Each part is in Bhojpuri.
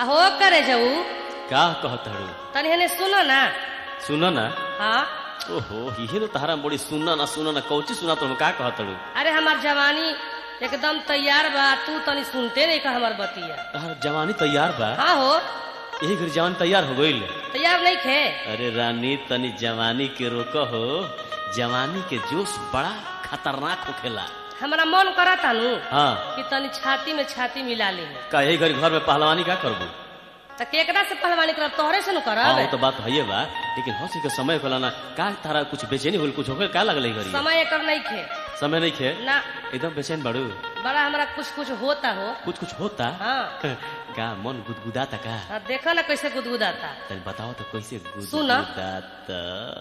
आ हो करे जाऊ का कहताड़ू तनी हने सुनो ना सुन ना हाँ ओहो इहे तो तारा बड़ी सुनना ना सुनना ना कौची सुना तुम का कहताड़ू अरे हमार जवानी एकदम तैयार बा तू तनी सुनते नहीं का हमार बतिया तार जवानी तैयार बा हाँ हो यही घर जवान तैयार हो गईल तैयार नहीं खे अरे रानी तनी जवानी के रोक हो जवानी के जोश बड़ा खतरनाक होखेला हमारा मन करा तानू हाँ कि तनी छाती में छाती मिला ले का यही घर घर में पहलवानी का करबू तो केकरा से पहलवानी करब तोहरे से न हाँ करब वो तो बात है बा लेकिन हंसी के समय होला ना का तारा कुछ बेचैनी होल कुछ होकर का लगल घरी समय एकर नहीं खे समय नहीं खे ना एकदम बेचैन बाड़ू बड़ा हमारा कुछ कुछ होता हो कुछ कुछ होता हाँ का मन गुदगुदाता का हाँ, देखो ना कैसे गुदगुदाता तनी बताओ तो कैसे सुना। गुदगुदाता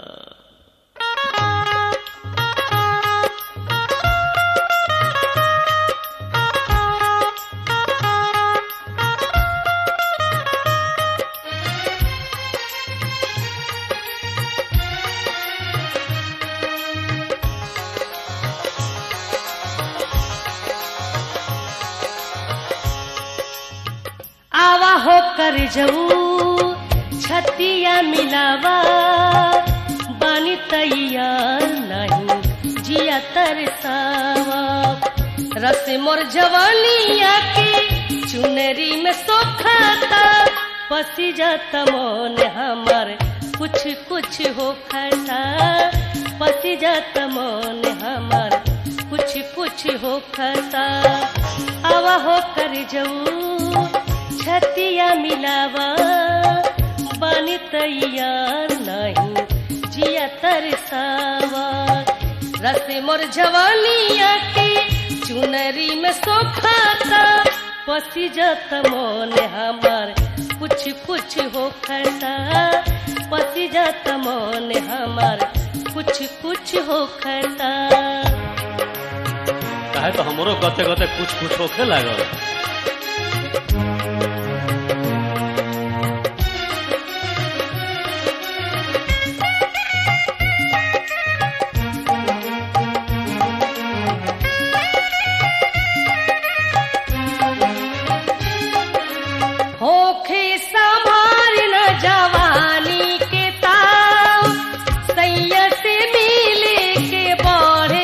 आवा हो कर जाऊ छतिया मिलावा बानी तैयार नहीं जिया तरसावा रस मोर जवानिया के चुनरी में सोखाता पसी जाता मोन हमार कुछ कुछ हो खता पसी जाता मोन हमार कुछ कुछ हो खता आवा हो कर जाऊ छतिया मिलावा बानी तैयार नहीं जिया तरसावा रस मोर जवानिया के चुनरी में सोखाता पसी जात मोन हमार कुछ कुछ हो खता पसी जात मोन हमार कुछ कुछ हो खता काहे तो हमरो गते गते कुछ कुछ होखे लागल होखे संभार न जवानी के ताव सैया से मिले के बढ़े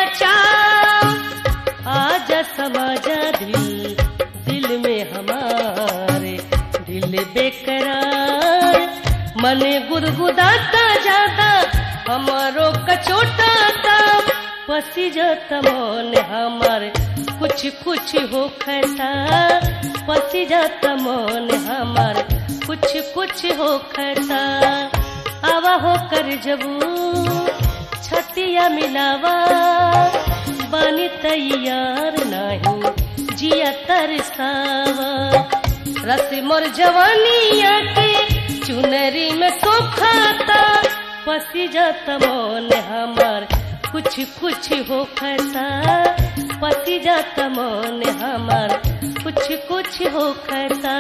लचाव आज समझ दिल दिल में हमारे दिल बेकरार मन गुदगुदाता जाता हमारो कचोटाता पसी जाता मन हमार कुछ कुछ हो खता पसी जाता मन हमार कुछ कुछ हो खता आवा हो कर जबू छतिया मिलावा बानी तैयार नहीं जिया तरसावा रस मोर जवानिया के चुनरी में सोखाता पसी जाता मन हमार कुछ कुछ हो खता पसी जाता मन हमार कुछ कुछ हो खता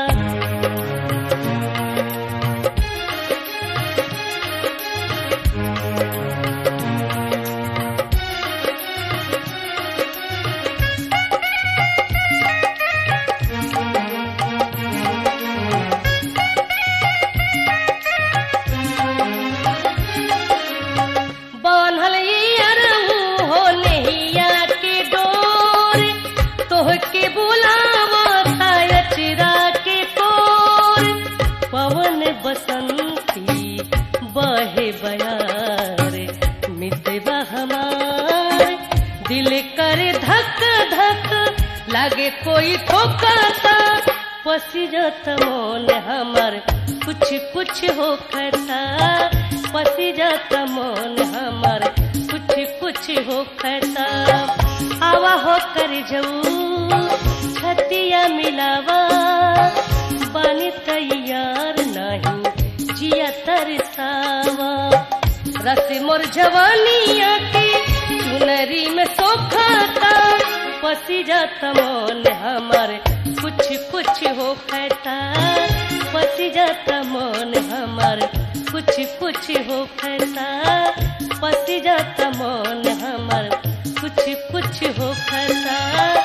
बान्हल ये अरहू हो नैया के डोर तोहके बुलावा अचरा के कोर पवन बसंती बहे बयार मितवा हमार दिल करे धक धक लागे कोई ठोकाता पसी जात मोन हमार कुछ कुछ हो खता पसी जात मोन हमार कुछ कुछ हो खता आवा हो कर जाऊ छतिया मिलावा बानी तैयार नहीं जिया तरसावा रस मोर जवानिया के चुनरी में सोखाता पसी जाता मोन हमार कुछ कुछ हो खता पसी जाता मोन हमार कुछ कुछ हो खता पसी जाता मोन हमार कुछ कुछ हो खता